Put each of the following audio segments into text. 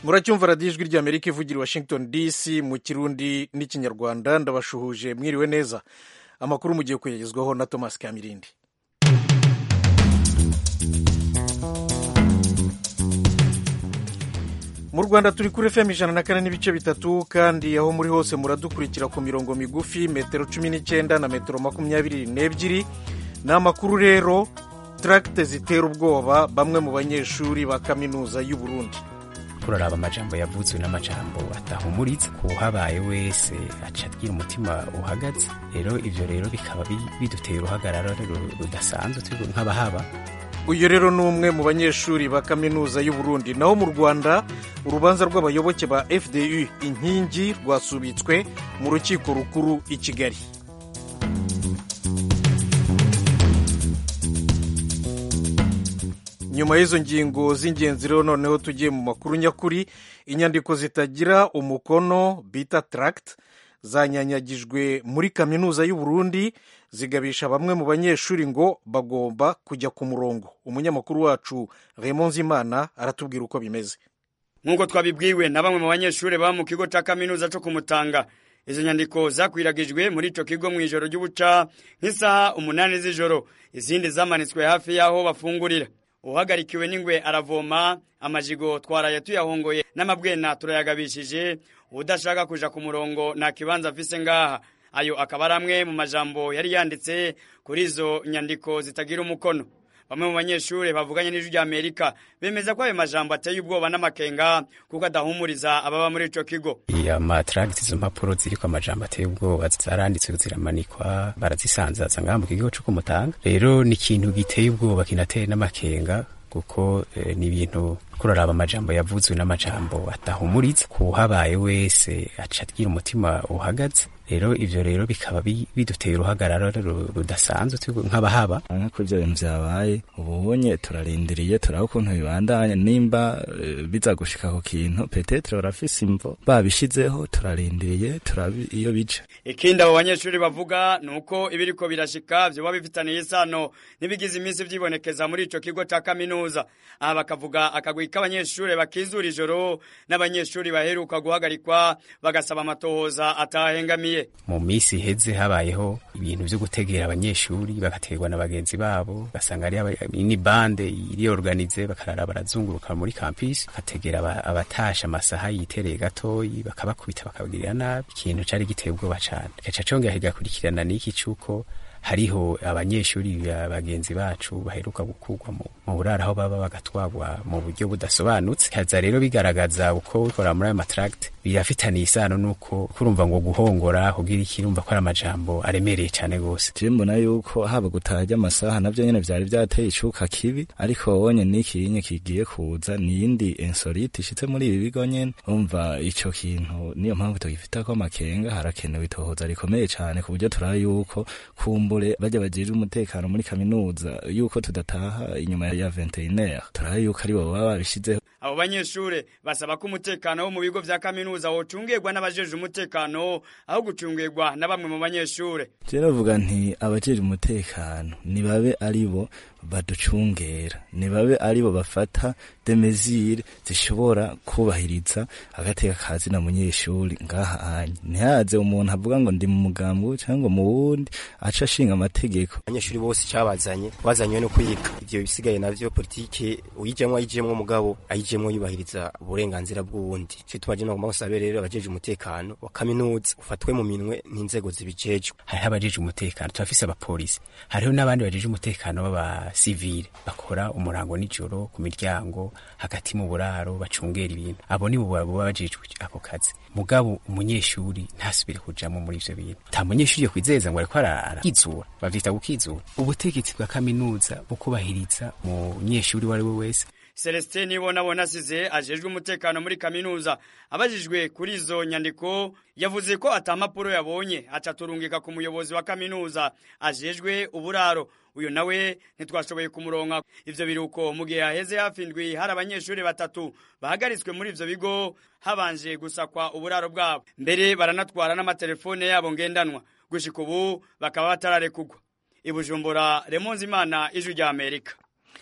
muracyumva radiyo ijwi ry'amerika ivugira i washington dc mu kirundi n'ikinyarwanda ndabashuhuje mwiriwe neza amakuru mugiye kuyagezwaho na thomas kamirindi mu rwanda turi kuri fm ijana na kane n'ibice bitatu kandi aho muri hose muradukurikira ku mirongo migufi metero cumi n'icyenda na metero makumyabiri n'ebyiri ni amakuru rero taragite zitera ubwoba bamwe mu banyeshuri ba kaminuza y'u Burundi turaraba amajambo yavuzwe n'amajambo atahumuritse ku habaye wese aca agira umutima uhagaze rero ivyo rero bikaba bidutera uruhagarara rudasanzwe turi nk'abahaba uyu rero ni umwe mu banyeshuri ba kaminuza y'u Burundi naho mu rwanda urubanza rw'abayoboke ba fdu inkingi rwasubitswe mu rukiko rukuru i kigali nyuma y'izo ngingo z'ingenzi rero noneho tugiye mu makuru nyakuri inyandiko zitagira umukono bita taragiti zanyanyagijwe muri kaminuza y'u Burundi zigabisha bamwe mu banyeshuri ngo bagomba kujya ku murongo umunyamakuru wacu Raymond Zimana aratubwira uko bimeze nk'uko twabibwiwe na bamwe mu banyeshuri baba mu kigo cya kaminuza cyo kumutanga izo nyandiko zakwiragijwe muri icyo kigo mu ijoro ry'ubuca nk'isaha umunani z'ijoro izindi zamanitswe hafi y'aho bafungurira uhagarikiwe n'ingwe aravoma amajigo twaraye tuyahongoye n'amabwena turayagabishije udashaka kuja ku murongo nta kibanza afise ngaha ayo akaba ari amwe mu majambo yari yanditse kuri izo nyandiko zitagira umukono bamwe mu banyeshuri bavuganye n'ijwi rya amerika bemeza ko ayo majambo ateye ubwoba n'amakenga kuko adahumuriza ababa muri ico kigo amatragiti izo mpapuro ziriko amajambo ateye ubwoba zaranditswe ziramanikwa barazisanzaza ngaha mu kigo co kumutanga rero ni ikintu giteye ubwoba kinateye n'amakenga kuko eh, ni ibintu kuraraba amajambo yavuzwe n'amajambo atahumuritse ku habaye wese aca agira umutima uhagaze rero ivyo rero bikaba biduteye uruhagarara rudasanzwe nk'abahaba nk'uko ivyo bintu vyabaye ubunye turarindiriye turaba ukuntu bibandanya nimba biza gushika ku kintu petetre barafise imvo babishizeho turarindiriye turaba iyo bija ikindi abo banyeshuri bavuga ni uko ibiriko birashika vyoba bifitaniye isano n'ibigize iminsi vyibonekeza muri ico kigo ca kaminuza aha bakavuga akagwi k'abanyeshuri bakizura ijoro n'abanyeshuri baheruka guhagarikwa bagasaba amatohoza atahengamiye mu minsi iheze habayeho ibintu vyo gutegera abanyeshuri bagaterwa na bagenzi babo ugasanga ari ni bande iriorganize bakarara barazunguruka muri campus bagategera abatasha amasaha yitereye gatoyi bakabakubita bakabagirira nabi ikintu cari giteye ubwoba cane gaca congera kigakurikirana n'iki cuko hariho abanyeshuri bagenzi bacu baheruka gukurwa mu buraro aho baba bagatwagwa mu buryo budasobanutse haza rero bigaragaza uko bikora muri ayo matragiti birafitaniye isano nuko kurumva ngo guhongora kugira iki urumva ko ari amajambo aremereye cyane gose je mbona yuko haba gutaha ry'amasaha navyo nyene vyari vyateye icuka kibi ariko wonye n'iki nye kigiye kuza niyindi insolite ishitse muri ibi bigo nyene umva ico kintu niyo mpamvu tugifitako amakenga harakenewe itohoza rikomeye cane ku buryo turaba yuko kumbure bajya bajejwe umutekano muri kaminuza yuko tudataha inyuma ya 21h turaba yuko ari bo baba babishizeho abo banyeshure basaba ko umutekano wo mu bigo vya kaminuza wocungirwa n'abajeje umutekano aho gucungirwa na bamwe mu banyeshure je navuga nti abajeje umutekano nibabe ari bo baducungera nibabe ari bo bafata demezire zishobora kubahiriza agateka kazi na munyeshuri ngaha anye ntihaze umuntu avuga ngo ndi mu mugambwe cyangwa mu wundi aca ashinga amategeko abanyeshuri bose cyabazanye bazanywe no kwiga ivyo bisigaye navyo politike uyijemwo ayijemwo mugabo ayijemwo yubahiriza uburenganzira bw'uwundi cyo tumaje no gomba gusabe rero abajeje umutekano wa kaminuza ufatwe mu minwe n'inzego zibijejwe hariho abajeje umutekano turafise abapolisi hariho n'abandi bajeje umutekano b'aba sivile bakora umurango nijoro ku miryango hagati mu buraro bacungera ibintu abo ni bo baba bajejwe ako kazi mugabo umunyeshuri ntasubire kujamo muri ivyo bintu nta munyeshuri yo kwizeza ngo ariko arakizura bavyita gukizura ubutegetsi bwa kaminuza bukubahiriza munyeshuri uwo ari we wese Celestin Nibonabona asize ajejwe umutekano muri kaminuza abajijwe kuri izo nyandiko yavuze ko atampapuro yabonye acaturungika ku muyobozi wa kaminuza ajejwe uburaro uyu nawe ntitwashoboye kumuronka ivyo biruko mu gihe haheze hafi indwi hari abanyeshuri batatu bahagaritswe muri ivyo bigo habanje gusakwa uburaro bwabo mbere baranatwara n'amatelefone yabo ngendanwa gushika ubu bakaba batararekugwa ibujumbura remonzi imana ijwi rya amerika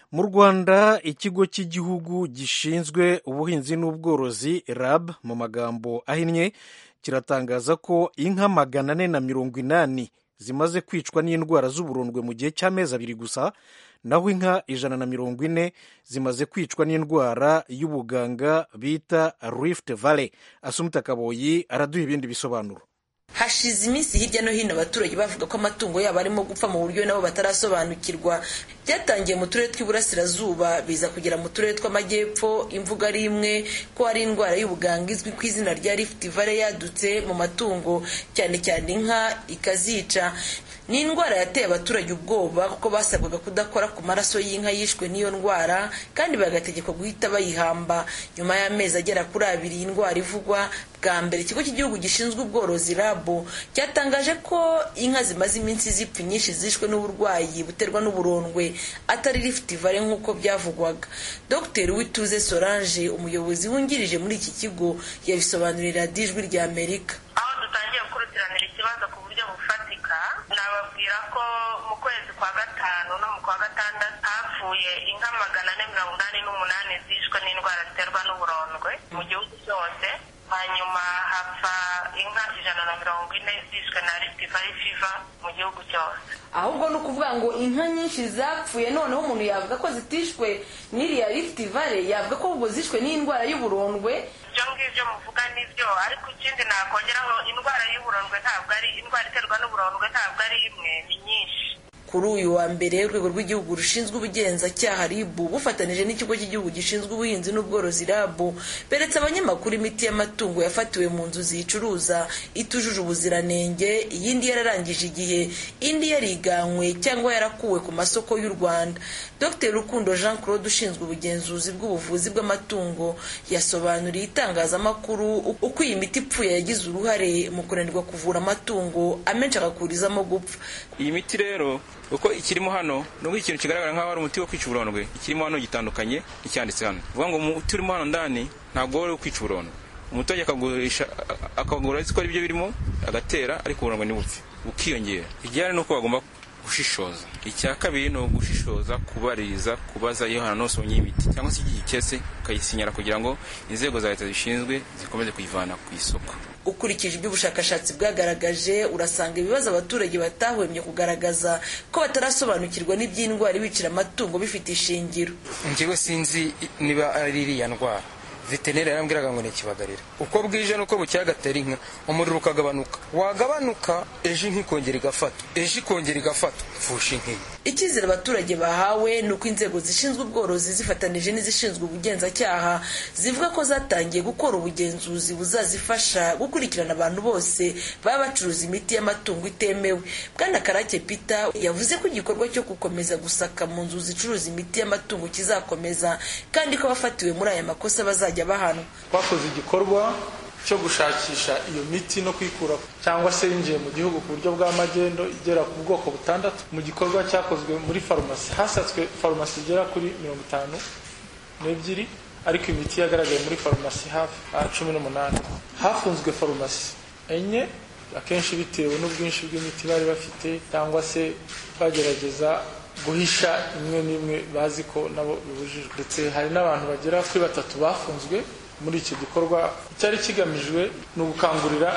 mu rwanda ikigo cy'igihugu gishinzwe ubuhinzi n'ubworozi rab mu magambo ahinnye kiratangaza ko inka magana ane na mirongo inani zimaze kwicwa n'indwara z'uburondwe mu gihe cy'amezi abiri gusa naho inka ijana na mirongo ine zimaze kwicwa n'indwara y'ubuganga bita rift valley asumuta kaboyi araduha ibindi bisobanuro hashize iminsi hirya no hino abaturage bavuga ko amatungo yabo arimo gupfa mu buryo nabo batarasobanukirwa byatangiye mu turere tw'iburasirazuba biza kugera mu turere tw'amajyepfo imvuga ari imwe ko hari indwara y'ubuganga izwi ku izina rya rift valley yadutse mu matungo cyane cyane inka ikazica ni indwara yateye abaturage ubwoba kuko basabwaga kudakora ku maraso y'inka yishwe n'iyo ndwara kandi bagategekwa guhita bayihamba nyuma y'amezi agera kuri abiri iyi ndwara ivugwa bwa mbere ikigo cy'igihugu gishinzwe ubworozi rabo cyatangaje ko inka zimaze iminsi zipfa inyinshi zishwe n'uburwayi buterwa n'uburondwe atari rift valley nk'uko byavugwaga dr wituze solange umuyobozi wungirije muri iki kigo yabisobanurira ijwi rya amerika aho dutangiye gukurikiranira ikibazo ku buryo bufatika nababwira ko mu kwezi kwa gatanu no mu kwa gatandatu hapfuye inka magana ane mirongo inani n'umunani zishwe n'indwara ziterwa n'uburondwe mu gihugu cyose hanyuma hapfa inka ijana na mirongo ine zishwe na rift valley fever mu gihugu cyose ahubwo ni ukuvuga ngo inka nyinshi zapfuye noneho umuntu yavuga ko zitishwe n'iriya rift valley yavuga ko ahubwo zishwe n'indwara y'uburondwe ibyo ngibyo muvuga nibyo ariko ikindi nakongeraho indwara y'uburondwe ntabwo ari indwara iterwa n'uburondwe ntabwo ari imwe ni nyinshi kuri uyu wa mbere urwego rw'igihugu rushinzwe ubugenzacyaha ribu bufatanije n'ikigo cy'igihugu gishinzwe ubuhinzi n'ubworozi rabu beretse abanyamakuru imiti y'amatungo yafatiwe mu nzu ziyicuruza itujuje ubuziranenge iyindi yararangije igihe indi yariganywe cyangwa yarakuwe ku masoko y'u rwanda dr rukundo jean claude ushinzwe ubugenzuzi bw'ubuvuzi bw'amatungo yasobanuriye itangazamakuru uko iyi miti ipfuye yagize uruhare mu kunanirwa kuvura amatungo amenshi agakurizamo gupfa iyi miti rero uko ikirimo hano nubwo ikintu kigaragara nk'aho ari umuti wo kwica uburondwe ikirimo hano gitandukanye n'icyanditse hano uvuga ngo umuti urimo hano ndani ntabwo wari kwica uburondwe umuturage akagurisha akagura azi ko ari byo birimo agatera ariko uburondwe ntibupfe bukiyongera igihari ni uko bagomba gushishoza icya kabiri ni ugushishoza kubaririza kubaza iyo hantu hose ubonye imiti cyangwa se igihe cyese ukayisinyara kugira ngo inzego za leta zishinzwe zikomeze kuyivana ku isoko ukurikije ibyo ubushakashatsi bwagaragaje urasanga ibibazo abaturage batahwemye kugaragaza ko batarasobanukirwa n'iby'indwara ibicira amatungo bifite ishingiro njyewe sinzi niba ari iriya ndwara veterineri yarambwiraga ngo ni ikibagarira uko bwije nuko bukeye agatera inka umuriro ukagabanuka wagabanuka ejo inka ikongera igafata ejo ikongera igafata mfusha inka icyizere abaturage bahawe ni uko inzego zishinzwe ubworozi zifatanije n'izishinzwe ubugenzacyaha zivuga ko zatangiye gukora ubugenzuzi buzazifasha gukurikirana abantu bose baba bacuruza imiti y'amatungo itemewe bwana karake peter yavuze ko igikorwa cyo gukomeza gusaka mu nzu zicuruza imiti y'amatungo kizakomeza kandi ko abafatiwe muri aya makosa bazajya bahanwa twakoze igikorwa cyo gushakisha iyo miti no kuyikura cyangwa se yinjiye mu gihugu ku buryo bwa magendo igera ku bwoko butandatu mu gikorwa cyakozwe muri farumasi hasatswe farumasi igera kuri mirongo itanu n'ebyiri ariko imiti yagaragaye muri farumasi hafi cumi n'umunani hafunzwe farumasi enye akenshi bitewe n'ubwinshi bw'imiti bari bafite cyangwa se bagerageza guhisha imwe n'imwe bazi ko nabo bibujijwe ndetse hari n'abantu bagera kuri batatu bafunzwe muri icyo gikorwa icyari kigamijwe ni ugukangurira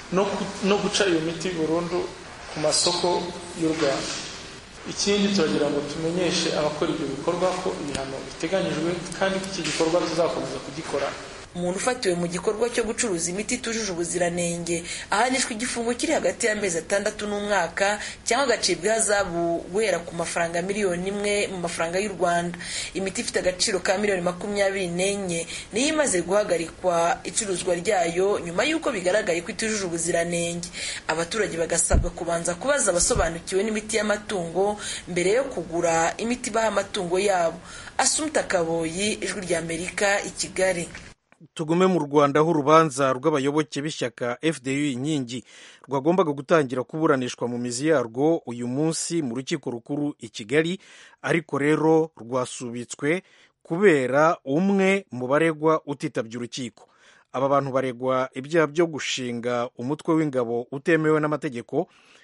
no guca iyo miti burundu ku masoko y'u rwanda ikindi turagira ngo tumenyeshe abakora ibyo bikorwa ko ibihano biteganyijwe kandi ko iki gikorwa tuzakomeza kugikora umuntu ufatiwe mu gikorwa cyo gucuruza imiti itujuje ubuziranenge ahanishwa igifungo kiri hagati y'amezi atandatu n'umwaka cyangwa agacibwa ihazabu guhera ku mafaranga miliyoni imwe mu mafaranga y'u rwanda imiti ifite agaciro ka miliyoni makumyabiri n'enye niyo imaze guhagarikwa icuruzwa ryayo nyuma y'uko bigaragaye ko itujuje ubuziranenge abaturage bagasabwa kubanza kubaza abasobanukiwe n'imiti y'amatungo mbere yo kugura imiti ibaha amatungo yabo asumta kaboyi ijwi ry'amerika i kigali tugume mu rwanda aho urubanza rw'abayoboke b'ishyaka fdu inkingi rwagombaga gutangira kuburanishwa mu mizi yarwo uyu munsi mu rukiko rukuru i kigali ariko rero rwasubitswe kubera umwe mu baregwa utitabye urukiko aba bantu baregwa ibyaha byo gushinga umutwe w'ingabo utemewe n'amategeko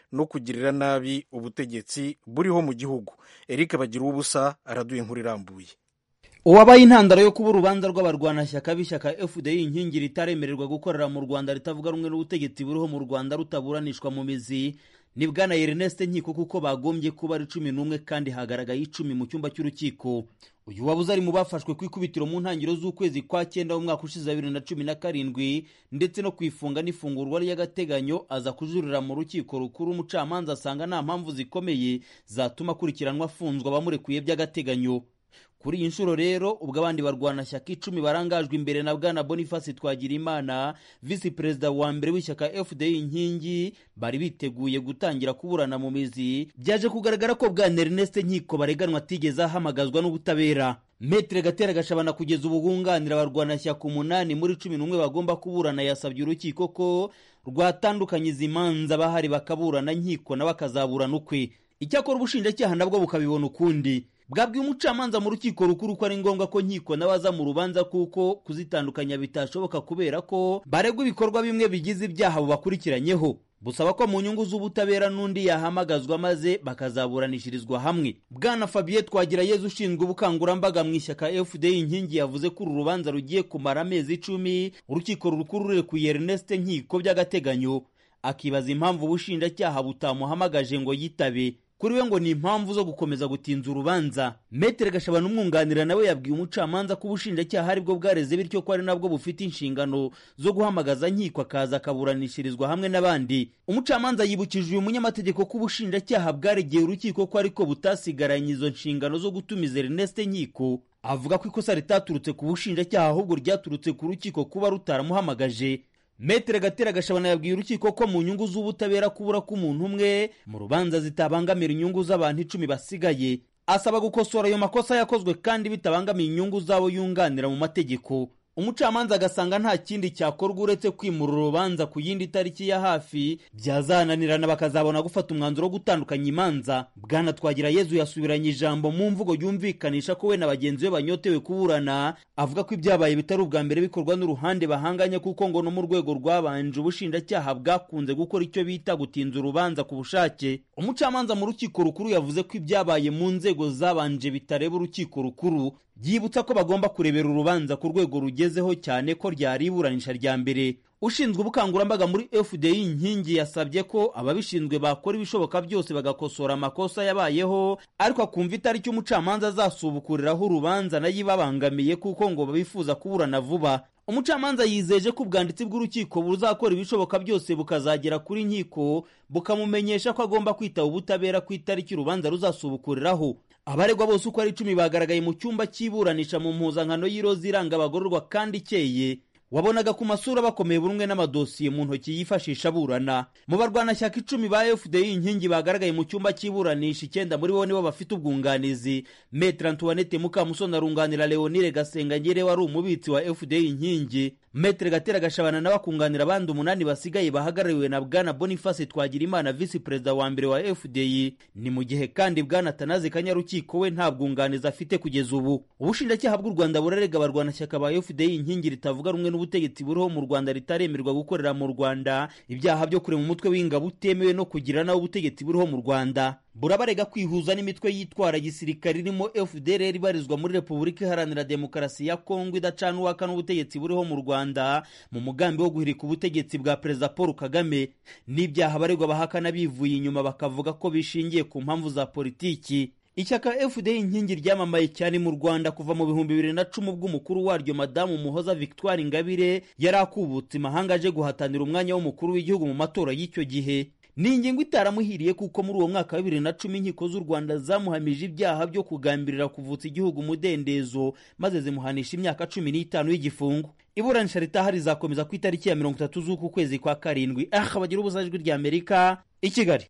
no kugirira nabi ubutegetsi buriho mu gihugu eric bagira ubusa araduye inkuru irambuye uwabaye intandaro yo kuba urubanza rw'abarwanashyaka b'ishyaka fdi inkingi ritaremererwa gukorera mu rwanda ritavuga rumwe n'ubutegetsi buriho mu rwanda rutaburanishwa mu mizi ni bwana ernest nkiko kuko bagombye kuba ari cumi n'umwe kandi hagaragaye icumi mu cyumba cy'urukiko uyu wabuze ari mu bafashwe ku ikubitiro mu ntangiriro z'ukwezi kwa cyenda w'umwaka ushize bibiri na cumi na karindwi ndetse no kwifunga n'ifungurwa ry'agateganyo aza kujurira mu rukiko rukuru umucamanza asanga nta mpamvu zikomeye zatuma akurikiranwa afunzwe abamurekuye by'agateganyo kuri iyi nshuro rero ubwo abandi barwanashyaka icumi barangajwe imbere na bwana boniface twagirimana visi perezida wa mbere w'ishyaka fdi inkingi bari biteguye gutangira kuburana mu mizi byaje kugaragara ko bwana ernest nkiko bareganwa atigeze ahamagazwa n'ubutabera metere gatera gashabana kugeza ubu bwunganira abarwanashyaka umunani muri cumi n'umwe bagomba kuburana yasabye urukiko ko rwatandukanye izi manza bahari bakaburana nkiko nawe akazaburana ukwe icyakora ubushinjacyaha nabwo bukabibona ukundi bwabwiye umucamanza mu rukiko rukuru ko ari ngombwa ko nkiko n'abaza mu rubanza kuko kuzitandukanya bitashoboka kubera ko baregwa ibikorwa bimwe bigize ibyaha bubakurikiranyeho busaba ko mu nyungu z'ubutabera n'undi yahamagazwa maze bakazaburanishirizwa hamwe bwana fabien twagira yezu ushinzwe ubukangurambaga mu ishyaka fdi inkingi yavuze ko uru rubanza rugiye kumara amezi icumi urukiko rukuru rurekuye ernest nkiko by'agateganyo akibaza impamvu ubushinjacyaha butamuhamagaje ngo yitabe kuri we ngo ni impamvu zo gukomeza gutinza urubanza metere gashabana umwunganira nawe yabwiye umucamanza ko ubushinjacyaha aribwo bwareze bityo ko ari nabwo bufite inshingano zo guhamagaza nkiko akaza akaburanishirizwa hamwe n'abandi umucamanza yibukije uyu munyamategeko ko ubushinjacyaha bwaregeye urukiko ko ariko butasigaranye izo nshingano zo gutumiza ernest nkiko avuga ko ikosa ritaturutse ku bushinjacyaha ahubwo ryaturutse ku rukiko kuba rutaramuhamagaje metere gatera gashabana yabwiye urukiko ko mu nyungu z'ubutabera kubura k'umuntu umwe mu rubanza zitabangamira inyungu z'abantu icumi basigaye asaba gukosora ayo makosa yakozwe kandi bitabangamiye inyungu z'abo yunganira mu mategeko umucamanza agasanga nta kindi cyakorwa uretse kwimura urubanza ku yindi tariki ya hafi byazananirana bakazabona gufata umwanzuro wo gutandukanya imanza bwana twagira yezu yasubiranye ijambo mu mvugo yumvikanisha ko we na bagenzi be banyotewe kuburana avuga ko ibyabaye bitari ubwa mbere bikorwa n'uruhande bahanganye kuko ngo no mu rwego rwabanje ubushinjacyaha bwakunze gukora icyo bita gutinza urubanza ku bushake umucamanza mu rukiko rukuru yavuze ko ibyabaye mu nzego zabanje bitareba urukiko rukuru byibutsa ko bagomba kurebera urubanza ku rwego rugezeho cyane ko ryari iburanisha rya mbere ushinzwe ubukangurambaga muri fdi inkingi yasabye ko ababishinzwe bakora ibishoboka byose bagakosora amakosa yabayeho ariko akumva itariki umucamanza azasubukuriraho urubanza nayo ibabangamiye kuko ngo bifuza kuburana vuba umucamanza yizeje ko ubwanditsi bw'urukiko buzakora ibishoboka byose bukazagera kuri nkiko bukamumenyesha ko agomba kwitaba ubutabera ku itariki urubanza ruzasubukuriraho abaregwa bose uko ari icumi bagaragaye mu cyumba cy'iburanisha mu mpuzankano y'iroza iranga abagororwa kandi ikeye wabonaga ku masura bakomeye buri umwe n'amadosiye mu ntoki yifashisha aburana mu barwanashyaka icumi ba fdi inkingi bagaragaye mu cyumba cy'iburanisha icyenda muri bo nibo bafite ubwunganizi metre antoinette mukamusoni arunganira leonire gasengangere wari umubitsi wa fdi inkingi metre gatera gashabana nawe akunganira abandi umunani basigaye bahagarariwe na bwana boniface twagirimana visi perezida wa mbere wa fdi ni mu gihe kandi bwana tanazi kanyarukiko we nta bwunganizi afite kugeza ubu ubushinjacyaha bw'u rwanda burarega abarwanashyaka ba fdi inkingi ritavuga rumwe n'ubutegetsi buriho mu rwanda ritaremerwa gukorera mu rwanda ibyaha byo kurema umutwe w'ingabo utemewe no kugira nawe ubutegetsi buriho mu rwanda burabarega kwihuza n'imitwe yitwara gisirikare irimo fdr ibarizwa muri repubulika iharanira demokarasi ya kongo idacana uwaka n'ubutegetsi buriho mu rwanda mu mugambi wo guhirika ubutegetsi bwa perezida paul kagame n'ibyaha abaregwa bahakana bivuye inyuma bakavuga ko bishingiye ku mpamvu za politiki ishyaka fda inkingi ryamamaye cyane mu rwanda kuva mu bihumbi bibiri na cumi ubwo umukuru waryo madamu muhoza victoire ingabire yari akubutse imahanga aje guhatanira umwanya w'umukuru w'igihugu mu matora y'icyo gihe ni ingingo itaramuhiriye kuko muri uwo mwaka wa bibiri na cumi inkiko z'u rwanda zamuhamije ibyaha byo kugambirira kuvutsa igihugu umudendezo maze zimuhanisha imyaka cumi n'itanu y'igifungo iburanisha ritaha rizakomeza ku itariki ya mirongo itatu z'uku kwezi kwa karindwi aha bagira ubusa ijwi rya amerika i kigali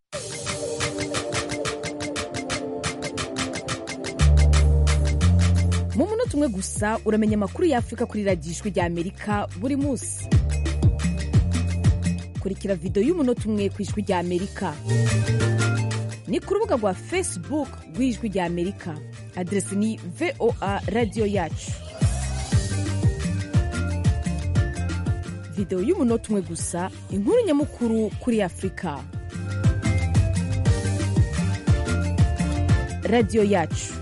mu munota umwe gusa uramenya amakuru y'afurika kuri radiyo ijwi rya amerika buri munsi kurikira videwo y'umunota umwe ku ijwi rya amerika ni ku rubuga rwa facebook rw'ijwi rya amerika aderesi ni voa radiyo yacu videwo y'umunota umwe gusa inkuru nyamukuru kuri afurika radiyo yacu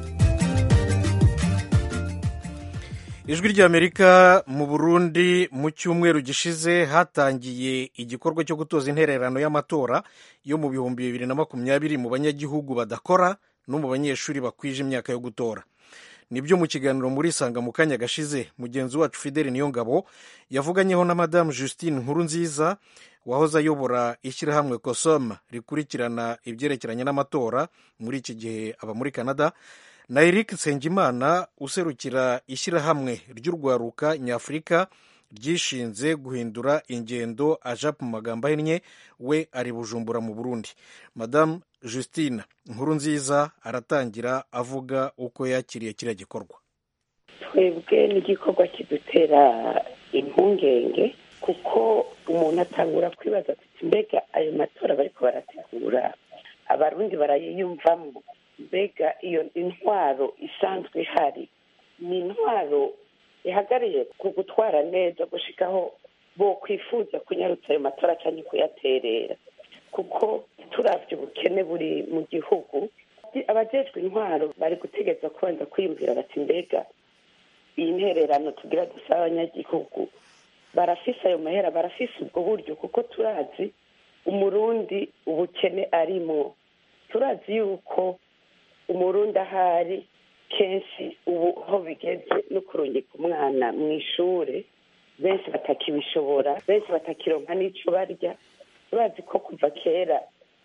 ijwi ry'amerika mu burundi mu cyumweru gishize hatangiye igikorwa cyo gutoza intererano y'amatora yo mu bihumbi bibiri na makumyabiri mu banyagihugu badakora no mu banyeshuri bakwije imyaka yo gutora nibyo mu kiganiro muri sanga mu kanya gashize mugenzi wacu fideli niyongabo yavuganyeho na madamu justine nkuru nziza wahoze ayobora ishyirahamwe kosom rikurikirana ibyerekeranye n'amatora muri iki gihe aba muri canada na eric nsengimana userukira ishyirahamwe ry'urwaruka nyafurika ryishinze guhindura ingendo aja mu magambo ahinnye we ari bujumbura mu burundi madamu justine nkuru nziza aratangira avuga uko yakiriye kiriya gikorwa twebwe n'igikorwa kidutera impungenge kuko umuntu atangura kwibaza ati mbega ayo matora bariko barategura abarundi barayiyumvamo mbega iyo intwaro isanzwe ihari ni intwaro ihagariye ku gutwara neza gushikaho bo kwifuza kunyarutsa ayo matora cyangwa kuyaterera kuko turavye ubukene buri mu gihugu abajejwe intwaro bari gutegeza kubanza kwiyumvira bati mbega iyi ntererano tugira dusaba abanyagihugu barafise ayo mahera barafise ubwo buryo kuko turazi umurundi ubukene arimwo turazi yuko umurundi ahari kenshi ubu aho bigeze no kurungika umwana mu ishuri benshi batakibishobora benshi batakironka n'icyo barya bazi ko kuva kera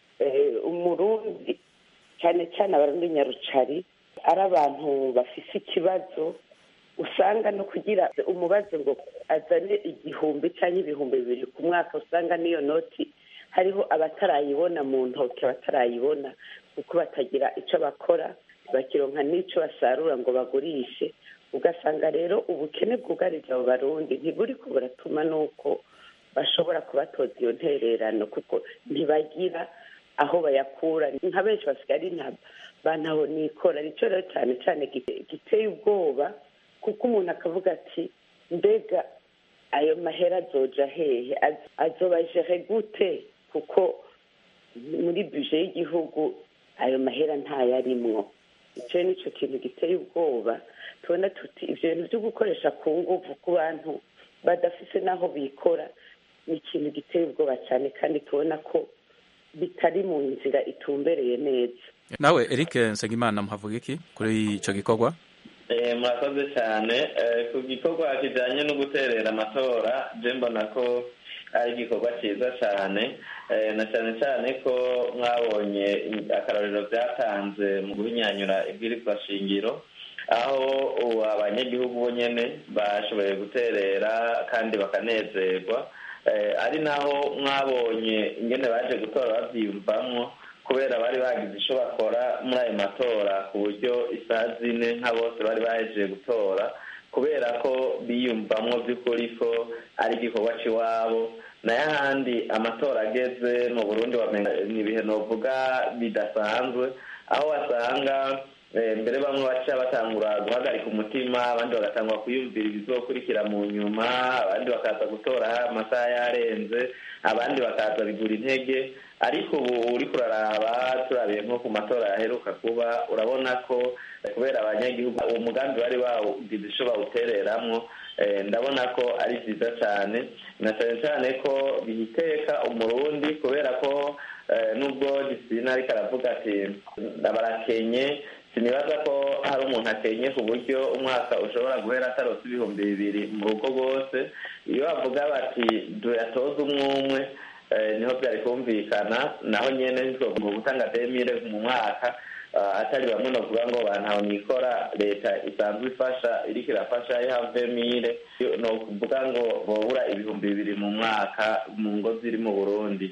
umurundi cyane cyane abarundi nyarucari ari abantu bafise ikibazo usanga no kugira umubazo ngo azane igihumbi cyangwa ibihumbi bibiri ku mwaka usanga n'iyo noti hariho abatarayibona mu ntoki abatarayibona kuko batagira icyo bakora bakironka n'icyo basarura ngo bagurishe ugasanga rero ubukene bwugarije abo barundi ntiburi ko buratuma n'uko bashobora kubatoza iyo ntererano kuko ntibagira aho bayakura nka benshi basigaye nta bantaho nikora nicyo rero cyane cyane giteye ubwoba kuko umuntu akavuga ati mbega ayo mahera azoja hehe azobajere gute kuko muri buje y'igihugu ayo mahera ntayarimwo icyo nicyo kintu giteye ubwoba tubona tuti ibyo bintu byo gukoresha ku nguvu ku bantu badafise n'aho bikora ni ikintu giteye ubwoba cyane kandi tubona ko bitari mu nzira itumbereye neza nawe eric nsengimana muhavuga iki kuri icyo gikorwa murakoze cyane ku gikorwa kijyanye no guterera amatora je mbona ko ari igikorwa cyiza cyane na cyane cyane ko mwabonye akarorero byatanze mu guhinyanyura ibwirizwa shingiro aho abanyagihugu bo nyine bashoboye guterera kandi bakanezerwa ari naho mwabonye ingene baje gutora babyiyumvamo kubera bari bagize icyo bakora muri ayo matora ku buryo isaha zine nka bose bari bahejeje gutora kubera ko biyumvamo by'ukuri ko ari igikorwa cy'iwabo nayo ahandi amatora ageze mu burundi ni ibihe novuga bidasanzwe aho wasanga mbere bamwe baca batangura guhagarika umutima abandi bagatangura kuyumvira ibizokurikira mu nyuma abandi bakaza gutora amasaha yarenze abandi bakaza bigura intege ariko ubu uri kuraraba turabiye nko ku matora yaheruka kuba urabona ko kubera abanyagihugu uwo mugambi bari bawugize icyo bawutereramwo ndabona ko ari byiza cyane na cyane cyane ko bihiteka umurundi kubera ko nubwo gisina ariko aravuga ati barakenye sinibaza ko hari umuntu akenye ku buryo umwaka ushobora guhera atarose ibihumbi bibiri mu rugo rwose iyo bavuga bati tuyatoze umwe umwe niho byari kumvikana naho nyine mu gutanga demire mu mwaka atari bamwe bavuga ngo bantaho nikora leta isanzwe ifasha iriko irafasha ihavemire ni ukuvuga ngo bobura ibihumbi bibiri mu mwaka mu ngo ziri mu burundi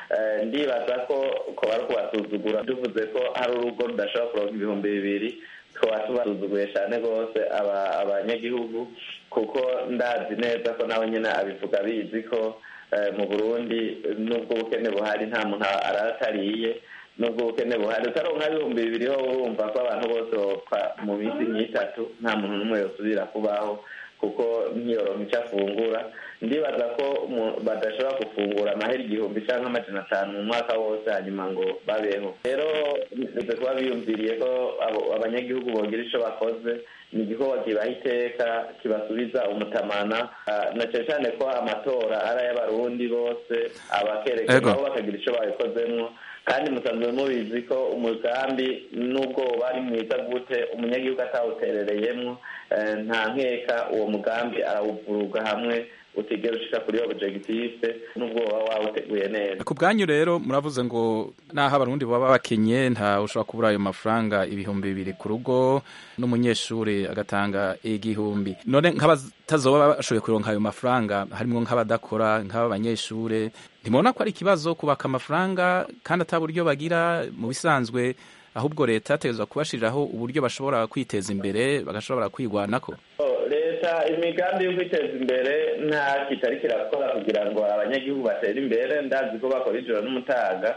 ndibaza ko ko bari kubasuzugura tuvuze ko hari urugo rudashobora kuronka ibihumbi bibiri tukaba tubasuzuguye cyane rwose abanyagihugu kuko ndazi neza ko nawe nyine abivuga bizi ko mu burundi n'ubwo ubukene buhari nta muntu aratariye nubwo ubukene buhari utaronka ibihumbi bibiri ho urumva ko abantu bose bopfa mu minsi nk'itatu nta muntu n'umwe yosubira kubaho kuko ntiyoronka icyo afungura ndibaza ko badashobora gufungura amahera igihumbi cyangwa amajana atanu mu mwaka wose hanyuma ngo babeho rero bize kuba biyumviriye ko abanyagihugu bogira icyo bakoze ni igikorwa kibaha iteka kibasubiza umutamana na cyane cyane ko amatora ari ay'abarundi bose abakerekana nabo bakagira icyo babikozemo kandi musanzwe mubizi ko umugambi nubwo bari mwiza gute umunyagihugu atawuterereyemo nta nkeka uwo mugambi arawuvuruga hamwe utigera ushika kuri objective nubwo waba wawuteguye neza ku bwanyu rero muravuze ngo naho abarundi baba bakenye nta ushobora kubura ayo mafaranga ibihumbi bibiri ku rugo n'umunyeshuri agatanga igihumbi none nk'abatazoba bashoboye kuronka ayo mafaranga harimo nk'abadakora nk'aba banyeshure ntimubona ko ari ikibazo kubaka amafaranga kandi ata buryo bagira mu bisanzwe ahubwo leta yategerezwa kubashiriraho uburyo bashobora kwiteza imbere bagashobora kwigwanako leta imigambi yo kwiteza imbere nta kitari kirakora kugira ngo abanyagihugu batere imbere ndazi ko bakora ijoro n'umutaga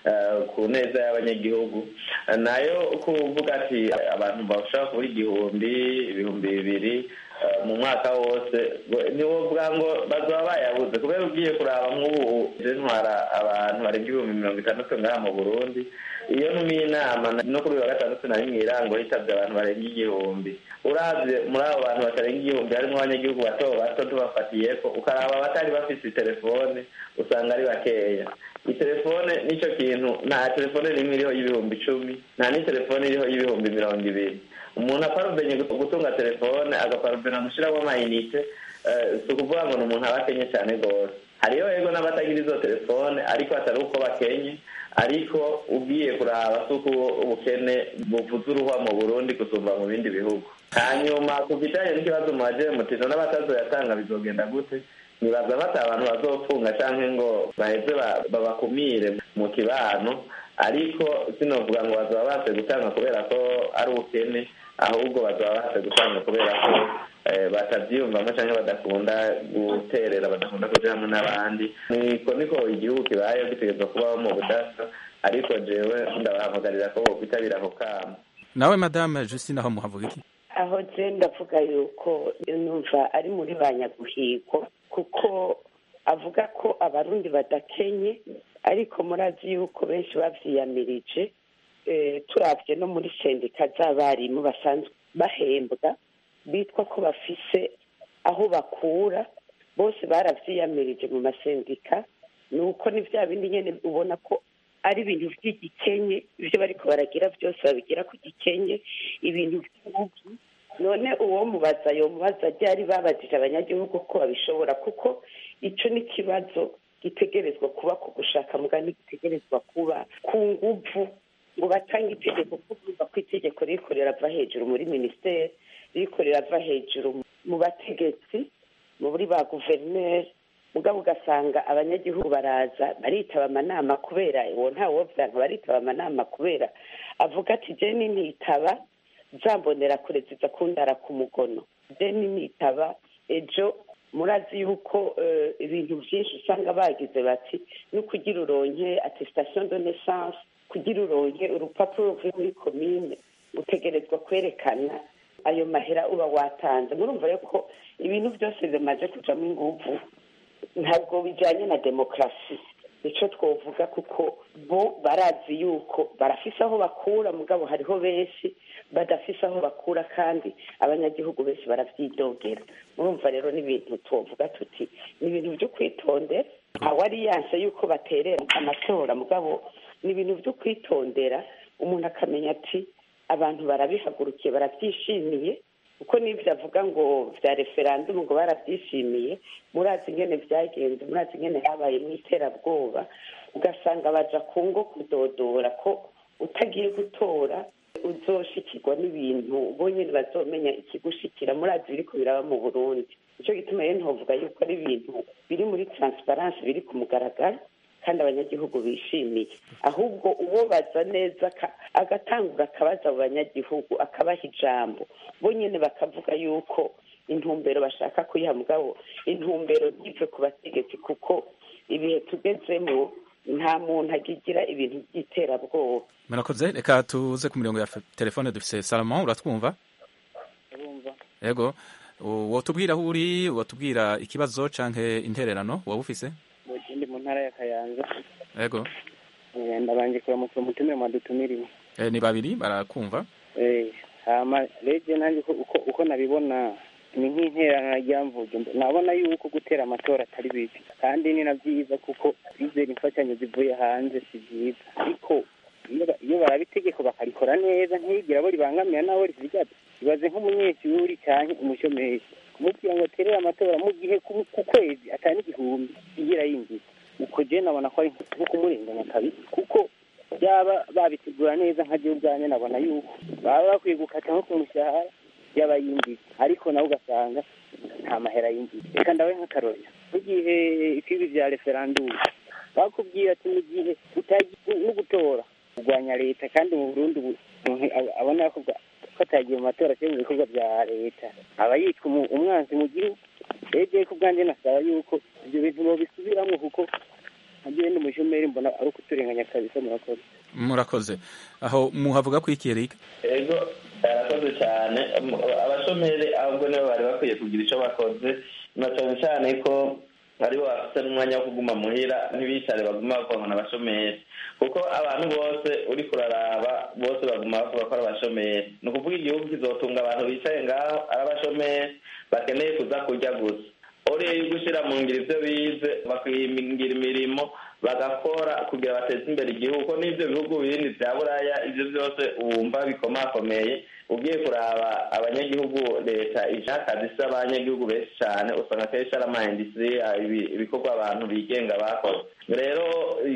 ku neza y'abanyagihugu nayo kuvuga ati abantu bashobora kubura igihumbi ibihumbi bibiri mu mwaka wose niwo bwa ngo bazaba bayabuze kubera ugiye kuraba nk'ubu ntwara abantu barenga ibihumbi mirongo itandatu ngaha mu burundi iyo ntumiye inama no kuri uyu wa gatandatu nari mu irango hitabye abantu barenga igihumbi urabye muri abo bantu batarenga igihumbi harimo abanyagihugu bato bato tubafatiye ko ukaraba abatari bafite telefone usanga ari bakeya itelefone nicyo kintu nta telefone rimwe iriho y'ibihumbi icumi nta n'itelefone iriho y'ibihumbi mirongo ibiri umuntu aparubenye gutunga telefone agaparubena gushyiramo amayinite si ukuvuga ngo ni umuntu aba akenye cyane rwose hariyo yego n'abatagira izo telefone ariko atari uko bakenye ariko ugiye kuraba si uko ubukene buvuze uruhwa mu burundi gusumba mu bindi bihugu hanyuma ku bijyanye n'ikibazo mu mutino n'abatazoyatanga bizogenda gute nibaza bata abantu bazopfunga cyangwa ngo baheze babakumire mu kibano ariko sinovuga ngo bazaba base gutanga kubera ko ari ubukene ahubwo bazaba base gutanga kubera ko batabyiyumvamo cyangwa badakunda guterera badakunda kuja hamwe n'abandi niko niko igihugu kibayeho gitegerezwa kubaho mu budasa ariko jewe ndabahamagarira ko bokwitabira ako kamo nawe madame justine aho muhavuga iki aho je ndavuga yuko numva ari muri ba nyaguhigo kuko avuga ko abarundi badakenye ariko murazi yuko benshi bavyiyamirije turabye no muri sendika z'abarimu basanzwe bahembwa bitwa ko bafise aho bakura bose baravyiyamirije mu masendika ni uko ni bya bindi nyene ubona ko ari ibintu by'igikenye ibyo bariko baragira byose babigira ku gikenye ibintu by'ubugi none uwo mubaza yo mubaza ryari babajije abanyagihugu ko babishobora kuko ico ni ikibazo gitegerezwa kuba ku gushaka mugani gitegerezwa kuba ku nguvu ngo batange itegeko kuvuga ko itegeko ririko rirava hejuru muri minisiteri ririko rirava hejuru mu bategetsi muri ba guverineri mugabo ugasanga abanyagihugu baraza baritaba amanama kubera uwo ntawovyanka baritaba amanama kubera avuga ati je nintitaba zambonera kure ziza kundara ku mugono je nintitaba ejo murazi yuko ibintu byinshi usanga bagize bati no kugira uronke attestation de naissance kugira uronke urupapuro ruvuye muri komine utegerezwa kwerekana ayo mahera uba watanze murumva rero ko ibintu byose bimaze kujamo inguvu ntabwo bijyanye na demokarasi nicyo twavuga kuko bo barazi yuko barafise aho bakura mugabo hariho benshi badafise aho bakura kandi abanyagihugu benshi barabyidogera murumva rero n'ibintu tuvuga tuti ni ibintu byo kwitondera ntawari yanse yuko baterera amatora mugabo ni ibintu byo kwitondera umuntu akamenya ati abantu barabihagurukiye barabyishimiye kuko n'ibyo avuga ngo bya referandumu ngo barabyishimiye murazi ingene byagenze murazi ingene habaye mu iterabwoba ugasanga baja ku ngo kudodora ko utagiye gutora uzoshikirwa n'ibintu bonyine bazomenya ikigushikira murazi biriko biraba mu burundi nicyo gituma rero ntovuga yuko ari ibintu biri muri transparansi biri ku mugaragaro kandi abanyagihugu bishimiye ahubwo uwo baza neza agatangura akabaza abo banyagihugu akabaha ijambo bo nyine bakavuga yuko intumbero bashaka kuyiha mugabo intumbero ntive ku bategetsi kuko ibihe tugezemo nta muntu agigira ibintu by'iterabwoba murakoze reka tuze ku mirongo ya telefone dufise salomon uratwumva yego wotubwira aho uri wotubwira ikibazo canke intererano waba ufise ndi mu ntara ya kayanza yego ndabanje kuramutsa umutumire mwadutumiriwe ni babiri barakumva hama rege nanjye uko nabibona ni nk'interana ryamvuge nabona yuko gutera amatora atari bibi kandi ni na byiza kuko bizera imfashanyo zivuye hanze si byiza ariko iyo baraba itegeko bakarikora neza ntigira abo ribangamira n'abo rizigaza ibaze nk'umunyeshuri cyangwa umushomeri kumubwira ngo aterere amatora mu gihe ku kwezi atari igihumbi igira yinjiza uko je nabona ko ari nko kumurenganya kabisa kuko byaba babitegura neza nka je ubwanjye nabona yuko baba bakwiye gukata nko ku mushahara yaba yinjiza ariko nawe ugasanga nta mahera yinjiza reka ndawe nk'akarorero nk'igihe ifibi vya referandumu bakubwira ati mu gihe utagiye no gutora kurwanya leta kandi mu burundi umuntu abona ko atagiye mu matora cyangwa mu bikorwa bya leta aba yitwa umwanzi mu gihugu rege ku bwanjye nasaba yuko ibyo bintu babisubiramo kuko nkagiye n'umushomeri mbona ari ukuturenganya kabisa murakoze murakoze aho muhavuga ko iki Eric ego barakoze cyane abashomeri ahubwo nibo bari bakwiye kugira icyo bakoze na cyane cyane ko aribo bafite n'umwanya wo kuguma muhira ntibicare baguma bakorana n'abashomeri kuko abantu bose uri kuraraba bose baguma bavuga ko ari abashomeri ni ukuvuga igihugu kizotunga abantu bicaye ngaho ari abashomeri bakeneye kuza kurya gusa uriye gushyira mu ngiro ibyo bize bakihingira imirimo bagakora kugira bateze imbere igihugu ko n'ibyo bihugu bindi bya buraya ibyo byose wumva bikomakomeye ugiye kuraba abanyagihugu leta ishaka zisa abanyagihugu benshi cyane usanga akenshi ari amayindisitiri ibikorwa abantu bigenga bakoze rero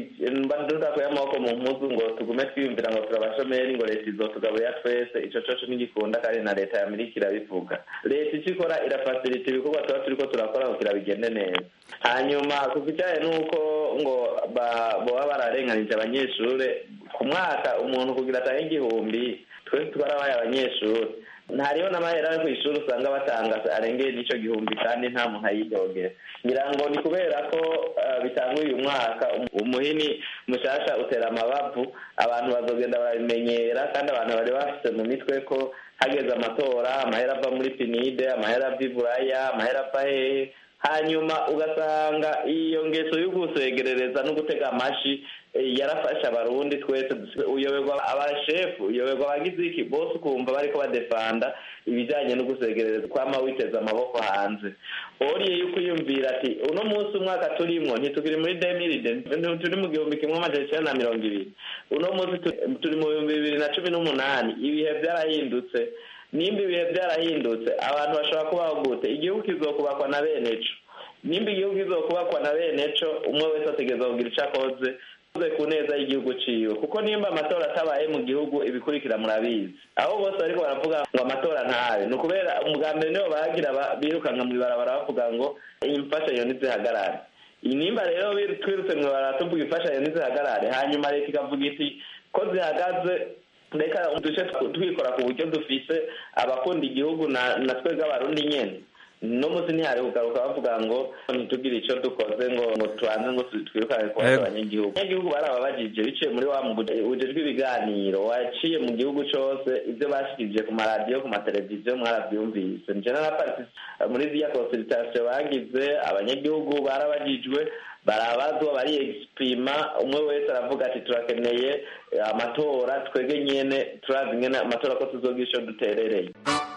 tudakuye amaboko mu mpuzu ngo tugume twiyumvira ngo turabashomeri ngo leta izotugaburira twese icyo coco ntigikunda kandi na leta y'amerika irabivuga leta icyo ikora irafasirita ibikorwa tuba turi ko turakora kugira bigende neza hanyuma ku kijyanye n'uko ngo baba bararenganije abanyeshuri ku mwaka umuntu kugira atange igihumbi twese twarabaye abanyeshuri ntariho n'amahera yo ku ishuri usanga batanga arengeye n'icyo gihumbi kandi nta muntu ayidogera ngira ngo ni kubera ko bitanga uyu mwaka umuhini mushasha utera amabavu abantu bazogenda barabimenyera kandi abantu bari bafite mu mitwe ko hageze amatora amahera ava muri pinide amahera ava iburaya amahera ava hehe hanyuma ugasanga iyo ngeso yo gusegerereza no gutega amashi yarafashe abarundi twese uyoberwa abashefu uyoberwa abagize iki bose ukumva bariko badefanda ibijyanye no gusegerereza kwama witeze amaboko hanze oriye yuko uyumvira ati uno munsi umwaka turimwo ntitukiri muri demiride turi mu gihumbi kimwe amajana icyenda na mirongo ibiri uno munsi turi mu bihumbi bibiri na cumi n'umunani ibihe byarahindutse nimba ibihe byarahindutse abantu bashobora kubaho gute igihugu kizokubakwa na bene co nimba igihugu kizokubakwa na bene co umwe wese ategereza kugira ico akoze ku neza y'igihugu ciwe kuko nimba amatora atabaye mu gihugu ibikurikira murabizi aho bose bariko baravuga ngo amatora ntabe ni ukubera ubwa mbere nibo bagira birukanga mu ibarabara bavuga ngo imfashanyo ntizihagarare nimba rero twirutse mu ibarabara tuvuga imfashanyo ntizihagarare hanyuma leta ikavuga iti ko zihagaze reka duce twikora ku buryo dufise abakunda igihugu na twebwe abarundi nyene no munsi ntihari kugaruka bavuga ngo ntitugire icyo dukoze ngo ngo tubanze ngo twirukane kubaza abanyagihugu abanyagihugu barababajije biciye muri wa bujejwe ibiganiro waciye mu gihugu cose ibyo bashikirije ku maradiyo ku mateleviziyo mwaravyumvise nje na parti muri ziriya consultation bagize abanyagihugu barabajijwe barabazwa bari exprima umwe wese aravuga ati turakeneye amatora twege nyene turazi ngene amatora ko tuzogira ico duterereye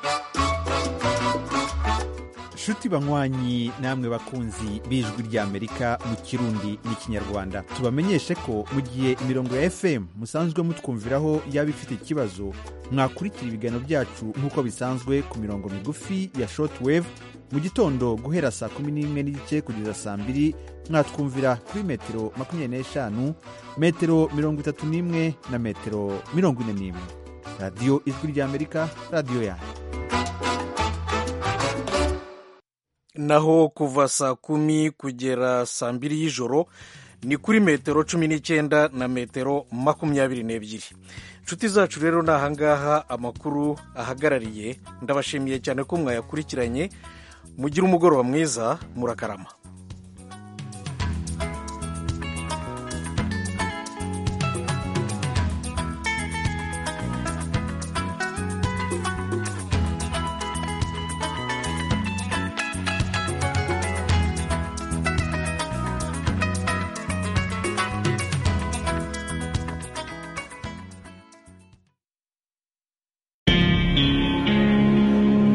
nshuti banywanyi namwe bakunzi b'ijwi ry'amerika mu kirundi n'ikinyarwanda tubamenyeshe ko mu gihe imirongo ya fm musanzwe mutwumviraho yaba ifite ikibazo mwakurikira ibiganiro byacu nk'uko bisanzwe ku mirongo migufi ya shortwave mu gitondo guhera saa kumi n'imwe n'igice kugeza saa mbiri mwatwumvira kuri metero makumyabiri n'eshanu metero mirongo itatu n'imwe na metero mirongo ine n'imwe radiyo ijwi ry'amerika radiyo yanyu naho kuva saa kumi kugera saa mbiri y'ijoro ni kuri metero cumi n'icyenda na metero makumyabiri n'ebyiri inshuti zacu rero ni ahangaha amakuru ahagarariye ndabashimiye cyane ko mwayakurikiranye mugire umugoroba mwiza murakarama